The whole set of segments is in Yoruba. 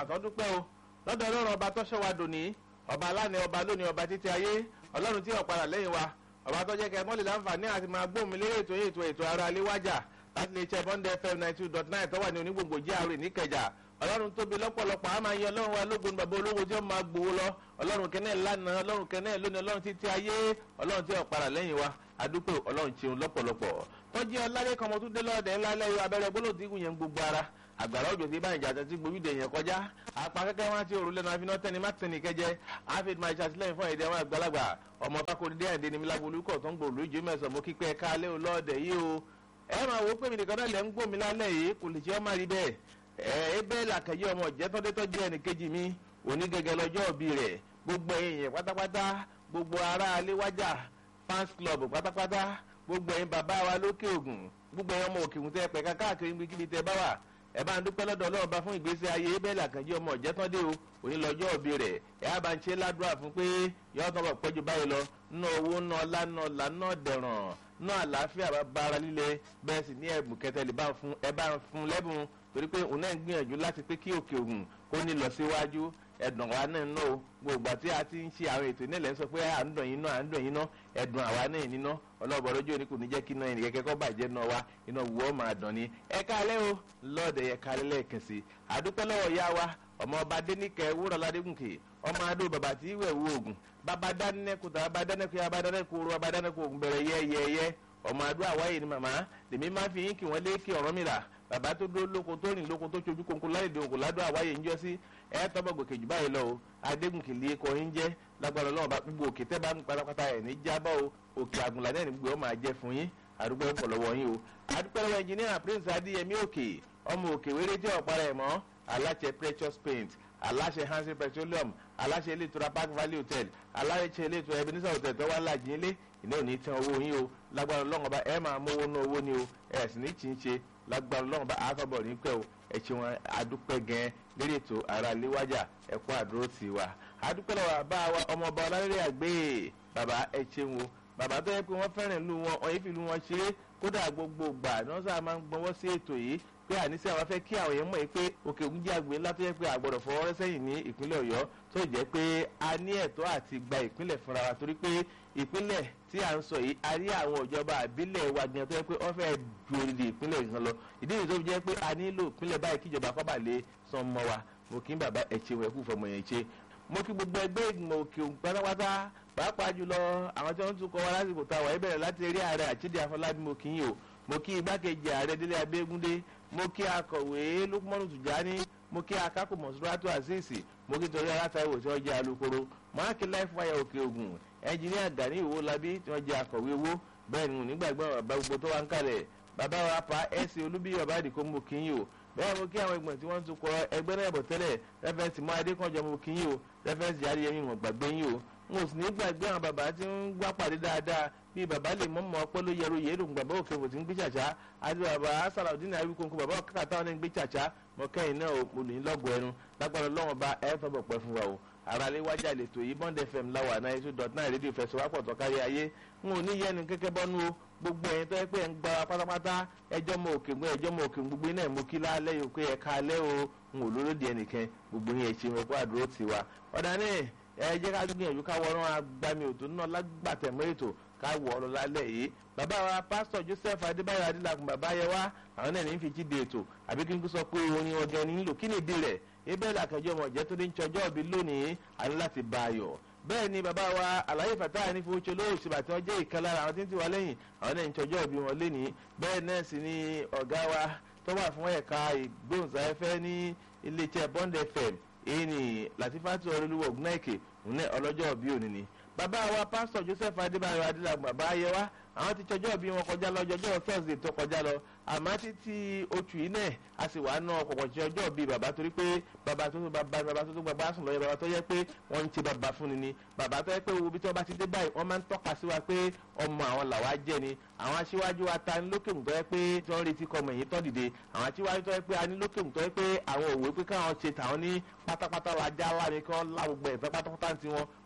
tó dúpẹ́ o lọ́dọ̀ ọlọ́run ọba tó ṣọ́ wa dòní ọba aláàánú ọba lónìí ọba títí ayé ọlọ́run tí ọ̀padà lẹ́yìn wa ọba tó jẹ́ kẹ́ mọ́lẹ̀ láǹfààní àti máa gbóhùn mi lérè ètò ètò ètò ara aléwájà láti lè ṣe bọ́ndẹ̀ fm ninety two dot nine tó wà ní onígbòǹgbò jíàrè níkẹjà ọlọ́run tóbi lọ́pọ̀lọpọ̀ a máa yan ọlọ́run wa lógun bàbá olówó tí ó máa gbowó lọ ọlọ́run kẹ́nẹ́ lánàá ọlọ́run kẹ́nẹ́ lónìí ọlọ́run títí ayé ọlọ́run tí ọ̀padà lẹ́yìn wa adúpẹ́ ọlọ́run ṣeun lọ́pọ̀lọpọ̀ tọ́jú ọlárẹ́ kan mo tún dé lọ́ọ̀dẹ̀ ńlá lẹ́yìn abẹ́rẹ́ gbólóhùn tí kò yẹn gbogbo ara àgbàrá òjò tí báyìí jàdá tí gbòmídé yẹn kọjá apá kẹ́kẹ́ wọn ti òrùlé lẹ́nu àfihàn tẹ́ni má tẹ́ni kẹ́jẹ́ àfihàn máa ṣàtìlẹ́yìn fún èdè àwọn àgbàlagbà ọmọ bákòrí dé àìdè ní milábolú kọ̀ tó ń gbòòlù ìjọ mẹ́sàn-án mo kíkẹ́ ká lé o lọ́ọ̀dẹ̀ yìí o ẹ máa wo pé mi nìkan náà lẹ́ ń gbòmí lálẹ́ yìí kò lè ṣe ọ́ má rí bẹ́ẹ̀ ẹ ẹ bẹ́ẹ̀ làkẹ́yẹ ọmọ jẹ́tọ́dẹ́tọ́jú ẹnì kejì mi òní gẹ́gẹ́ lọ́jọ́ òbí rẹ̀ gbogbo èèyàn pátápátá gbogbo ará aléwájà fans club pátápátá gbogbo ẹ̀yin bàbá wa lókè ògùn gbogbo ẹ̀yin ọmọ òkè ògùn tẹ́ pẹ̀ka káàkiri níbikíbi tẹ́ bá wà ẹ bá ń dúpẹ́ lọ́dọ̀ ọlọ́run bá fún ìgbésí ayé bẹ́ẹ̀ làkànjí ọmọ ọ̀jẹ́tọ́dé o òní lọ́jọ́ òbí rẹ̀ ẹ á bá ń ṣe ládùúrà fún pé yọ̀ọ́ tán bọ̀ pẹ́jù báyìí lọ ná owó ná ọlá ná ọlá ná dẹ̀ràn ná àlàáfíà bá bára líle bẹ́ẹ̀ sì ní ẹ̀bùn kẹtẹ́lẹ̀ bá ń fún ẹ bá ń fún lẹ́bùn torí pé òun náà ń gbìyànjú láti pé kí òkè ògùn kó ní lọ síwájú ẹ̀dùn àwa náà ná o gbogbo àti àti ń ṣe àwọn ètò ìnílẹ̀ ń sọ pé à ń dùn yín náà à ń dùn yín náà ẹ̀dùn àwa náà níná ọlọ́ọ̀bọ̀ lójú òní kò ní jẹ́ kí iná ẹnì kẹ́kẹ́ kọ́ bàjẹ́ náà wá iná wù ọ́ máa dùn ni ẹ káalẹ́ o lọ́ọ̀dẹ̀ yẹ káalẹ́ lẹ́ẹ̀kan sí àdúpẹ́ lọ́wọ́ ya wa ọmọ ọba adéníkẹ́ wúrọ̀ ládégùnkè ọmọ adó bàbá tí ìwẹ̀ wú oògùn bàbá dánilẹ́kùn tàbá bàbá dánilẹ́kùn yà bàbá dánilẹ́kùn orú bàbá dánilẹ́kùn oògùn bẹ̀rẹ̀ yẹ́yẹ́yẹ́ ọmọ adó àwáyé ni màmá lèmi máa fi yín kí wọ́n lé kí ọ̀rọ̀ mi rà bàbá tó dó lóko tó rìn lóko tó sojú kónkó láìdè òkò ládùn àwáyé ń jọ sí ẹ tọ́bọ̀ gòkè jù báyìí lọ o adégùnkè lè kọ yín jẹ́ lágbára ọlọ́run bá gbogbo òkè tẹ́ bá ń pátápátá ẹ̀ ní jábọ̀ o òkè àgùnlá náà ní gbogbo ọ máa jẹ́ fún yín àdúgbò ń pọ̀ lọ́wọ́ yín o àdúgbò lọ́wọ́ ẹnjìníà prince adéyẹmí òkè ọmọ òkè wéré jẹ́ ọ̀pá rẹ̀ mọ́ aláṣẹ precious paint aláṣẹ hansen petroleum aláṣẹ ilé ìtura park valley hotel aláṣẹ ilé ìtura ebenezer hotel tó wà láàjì ilé ìná ò ní tán owó yín o lágbára ọlọ́run ọba ẹ máa mówó ná owó ni o ẹ sì ní tì í ṣe lágbára ọlọ́run ọba àtọ̀bọ̀ ní pẹ́ o ẹ ṣe wọn adúpẹ́ gan lórí ètò ara léwájà ẹ̀kọ́ àdúró tì wá adúpẹ́ lọ́wọ́ bá wa ọmọọba ọlárẹ́rẹ́ àgbẹ̀ bàbá ẹ ṣeun o bàbá tó yẹ pé wọ́n fẹ́ràn ìlú wọn ọ̀yẹ́ fi ìlú wọn ṣeré kódà gbogbo gbà ní wọ́n sábà máa ń gbọ́wọ́ sí ètò yìí pé àníṣe àwọn afẹ́ kí àwọn èèyàn mọ̀ pé òkè ògùn jẹ́ àgbẹ̀ ńlá tó yẹ pé àgbọ̀dọ̀ fọwọ́ rẹ́ sẹ́yìn ní ìpínlẹ̀ ọ̀yọ́ tó jẹ́ pé a ní ẹ̀tọ́ àti gba ìpínlẹ̀ fúnra wa torí pé ìpínlẹ̀ tí à ń sọ yìí a rí àwọn ìjọba àbílẹ̀ wa gan tó yẹ pé wọ́n fẹ́ ju orílẹ̀ ìpínlẹ̀ kan lọ ìdí nìyí tó fi jẹ́ pé a nílò ìpínlẹ̀ báyìí kíjọba kọ́ bà lè san mọ́ wa mo kí n bàbá ẹ̀chẹ̀ wẹ̀ kú fọmọ yẹn ṣe mo kí gbogbo ẹgbẹ́ ìgbìmọ̀ òkè ògùn pátápátá pàápàá jùlọ àwọn tí wọ́n tún kọ́ wa lásìkò táwa ẹ bẹ̀rẹ̀ láti eré ààrẹ àchídìí afọlábí mo kí yín o mo kí igbákejì ààrẹ délé abẹ́gúndé mo kí akọ̀wé lukumanu tùjání mo kí akáko mọ̀sùlùmátù azeez mo kí torí alátàwọ̀ tí wọ́n jẹ́ alukoro máàkì láìfáyà òkè ògùn ẹnjìníà gani ìwó labí tí wọ́n jẹ́ akọ̀wé owó bẹ́ẹ̀ ni nígbàgbọ́ bàbá gbogbo tó wà ń kalẹ̀ bàbá wa pa ẹ̀sìn olúbíyọ̀ bá dìkọ́ mo kí yín o bẹ́ẹ̀ mo kí àwọn ìgbọ̀n tí wọ́n tún kọ ẹgbẹ́ náà bọ̀ tẹ́lẹ̀ rẹ́fẹ̀nsì mọ́ adékànjọ́ mo kí yín o rẹ́fẹ̀nsì jáde yẹn mi wọ̀n gbàgbé yín o n ò sì ní gbàgbé àwọn bàbá tí ń gbá pàdé dáadáa bí bàbá lè mọ́ mọ́ ọpẹ́ ló yẹru yẹ́rù bàbá òkè wò tí ń gbé chàchá àti bàbá sàlàudeen àríkòǹkò bàbá kàkà táwọn ní gbé chàchá mọ kẹ́yìn náà mo lè lọ́gọ̀ ẹnu lágbára lọ́wọ́n bá ẹ fẹ́ bọ̀ pẹ́ fún wa o àràlé wájà lètò yìí bond fm láwà náà two dot nine rédíò fẹsẹ̀wápọ̀ tọ́kárí ayé n ò ní yẹnu kẹ́kẹ́ bọ́nú o gbogbo ẹ̀yin tó yẹ pé ẹ̀ ń gba pátápátá ẹjọ́ mọ òkè gbọ́ ẹjọ́ mọ òkè gbogbo iná ẹ̀ mú kí lálẹ́ yìí pé ẹ̀ka alẹ́ o n ò lóró di ẹnìkan gbogbo yẹn ṣe wọn kó àdúró tiwa ọ̀dà náà ẹ jẹ́ ká gbìyànjú ká wọ́n agbami òtò náà lágbàtẹ̀mọ́ ètò ká wọ̀ ọ́ lálẹ́ yìí bàbá wa pásítọ̀ joseph adébáyọ̀ adélakùn bàbá yẹ wá àwọn náà ní fi jíde ètò àbí kí n kú sọ pé orin ọgẹ nílò kí ni ìdí rẹ̀ ebẹ́ làkànjọ́ ọmọ ìjẹ́ tó ní ṣọjọ́ òbí lónìí àní láti bá a yọ̀ bẹ́ẹ̀ ni bàbá wa àlàyé fàtà ní fowóṣe lóòṣìbà tí wọ́n jẹ́ ìkan lára àwọn tí ń ti wá lẹ́yìn àwọn náà ń ṣọjọ́ òbí wọn lénìí bẹ́ẹ̀ náà sì ni ọ̀gá wa tó wà fún ẹ̀ka ìgbóhùnsáfẹ́fẹ́ ní iléeṣẹ́ bond fm èyí ni latifatu ọrẹ́lúwọ̀ gúnáìkè òun ọlọ́jọ́ òbí òní ni bàbá wa pásítọ̀ joseph adébáyọ̀ adélàgbọ̀n bàbá ayẹwà àwọn ti tọjọ́ bí wọn kọjá lọ ọjọ́ thursday tó kọjá lọ àmọ́ títí oṣù yìí náà a sì wà ná ọ̀pọ̀pọ̀ tí ọjọ́ bí bàbá torí pé bàbá tó tó bàbá bàbá tó tó bàbá sùn lọ́yẹ bàbá tó yẹ pé wọ́n ń ṣe bàbá fún ni ni bàbá tó yẹ pé wo bí tí wọ́n bá ti dé báyìí wọ́n máa ń tọ́ka sí wa pé ọmọ àwọn làwa jẹ́ ni àwọn aṣíwájú wa ta ní lókè tó yẹ pé tí wọ́n retí kọmọ èyí tọ́ dìde àwọn aṣíwájú tó yẹ pé a ní lókè tó yẹ pé àwọn òwe pé káwọn ṣe tàwọn ní pátápátá la já lá ni kí wọ́n lá gbogbo ẹ̀fẹ́ pátápátá ti wọn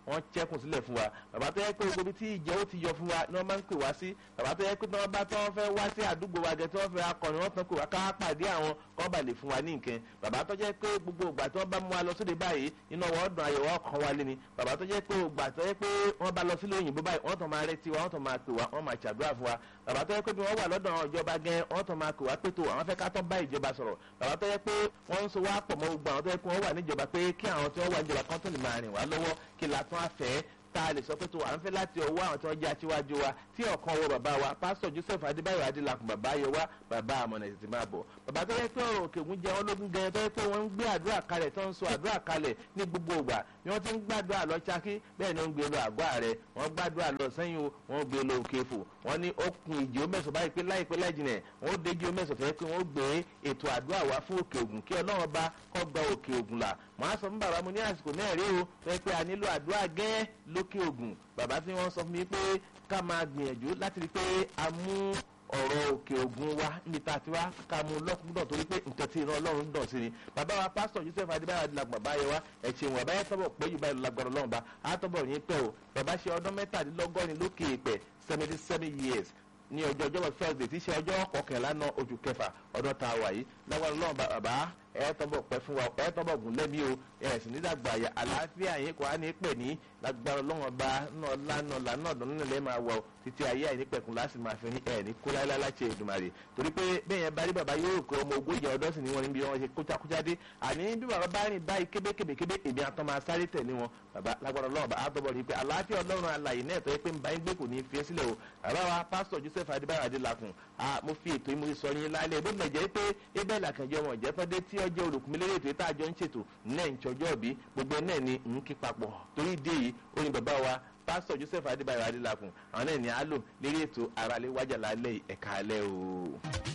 wọ́n chẹ́kùn sílẹ̀ fún wa bàbá tó yẹ pé gbogbo ibi tí ìjẹ́ ó ti yọ fún wa ni wọ́n máa ń pè wá sí bàbá tó yẹ pé tí wọ́n bá tí wọ́n fẹ́ wá sí àdúgbò wa gẹ̀ tí wọ́n fẹ́ akọni wọ́n tán pè wá ká pàdé àwọn kọ́ bà lè fún wa ní nǹkan bàbá tó jẹ́ pé gbogbo ìgbà tí wọ́n bá mú wa lọ sóde báyìí iná wọn dùn ayọ̀ wọn kàn wá lé ni bàbá tó jẹ́ pé ìgbà tó yẹ pé wọ́n bá lọ sílé òyìnbó báyìí wọ́n tàn máa retí wa wọ́n tàn máa pè wá wọ́n máa ṣàdúrà fún wa bàbá tó yẹ pé bí wọ́n wà lọ́dọ̀ àwọn ìjọba gẹ́ wọ́n tàn máa pè wá pé tó àwọn fẹ́ ká tán bá ìjọba sọ̀rọ̀ bàbá tó yẹ pé wọ́n ń so wá pọ̀ mọ́ gbogbo àwọn tó yẹ pé wọ́n wà níjọba pé kí àwọn tí wọ́n wà níjọba kan tó lè máa rìn wá lọ́wọ́ kí la tún á fẹ́ tá a lè sọ pé tó à ń fẹ́ láti ọwọ́ àwọn tí wọ́n jẹ́ aṣíwájú wa tí ọ̀kan wọ bàbá wa pásítọ̀ joseph adébáyọ̀ adélakùn bàbá yẹ wá bàbá àmọ̀nà ètùtù máa bọ̀ bàbá tó yẹ pé ọ̀rọ̀ òkè ògùn jẹ wọn lógún gẹ̀yẹ tó yẹ pé wọ́n ń gbé àdúrà kalẹ̀ tó ń sọ àdúrà kalẹ̀ ní gbogbo ìgbà ni wọ́n ti ń gbàdúrà lọ Ṣakí bẹ́ẹ̀ ni wọ́n ń gbé lọ àgọ́ ààrẹ wọ́n gbàdúrà lọ sẹ́yìn o wọ́n gbé lọ òkè fò wọ́n ní okùn ìjì omẹ́sọ̀ báyìí pé láìpẹ́ láìjìnà wọ́n déjì omẹ́sọ̀ fẹ́ pé wọ́n gbé ètò àdúrà wá fún òkè ògùn kí ọlọ́run bá kọ́ gba òkè ògùn là wọ́n á sọ fún bàbá mo ní àsìkò náà rí o fẹ́ pé a nílò àdúrà gẹ́ lókè ògùn bàbá tí wọ́n sọ fún mi pé ká máa gbìyànjú láti rí pé a mú ọ̀rọ̀ òkè ògùn wa níbi tá a ti wá ká mú lọ́kùnkúndọ̀ torí pé nǹkan tí ìran ọlọ́run dọ̀ sí ni bàbá wa pásítọ̀ joseph adébáyọ̀ adìlagbọ̀n bàbá yẹ wá ẹ̀sìn ìwọ̀n àbáyẹ tọ́bọ̀ pé yìí báyìí lágbọ̀rọ̀ ọlọ́run bá a tọ́bọ̀ yín pẹ́ o bàbá ṣe ọdún mẹ́tàdínlọ́gọ́rin lókè èpẹ̀ seventy seven years ní ọjọ́ ọjọ́ thursday tí í ṣe ọjọ́ kọkànlá náà oṣù kẹfà ọdún tá a wà yìí lágbára ọlọ́run bàbá ẹ tọ́bọ̀ pẹ́ fún wa ẹ tọ́bọ̀ gùn lẹ́bí o ẹ sì ní dàgbà àyà àlàáfíà yín kò á ní pè ní lágbára ọlọ́run ọba náà lánàá lánàá ọ̀dọ́ nínú ilẹ̀ máa wọ̀ títí ayé àìnípẹ̀kun láti máa fi ní ẹ̀ ní kó láyé láti Èdùmàrè torí pé bẹ́ẹ̀ yẹn bá rí bàbá yóò kó ọmọ ogójì ọdọ́ sì ni wọ́n níbi wọn ṣe kúchakúchá dé àní bí bàbá bá rìn báyìí kébékébékébé èmi àtọ́ máa sáré tẹ̀lé wọn bàbá lágbára ọlọ́run bá àtọ́bọ̀ rí pé àlàáfíà ọlọ́run alàyè náà tọ́ pé ń bá yín gbé kò ní fi ẹ́ sílẹ̀ o bàbá wa pásítọ̀ Joseph Adébáyọ̀ Adélakùn mo fi ètò ìmúrí sọ yín lálẹ́ bó tilẹ̀ jẹ́ pé ebe làkànjẹ́ wọn jẹ́ tọ́dé tí ọjọ́ olùkúnmílẹ́rẹ́ ètò ìta àjọ ń ṣètò náà ń ṣọjọ́ bí gbogbo náà ni ń kí papọ̀ torí ìdí èyí ó ní bàbá wa pásítọ̀ Joseph Adébáyọ̀ Adélakùn àwọn náà ní á lò lérí ètò aráalé wájà lálẹ́ ẹ̀ka alẹ́ o.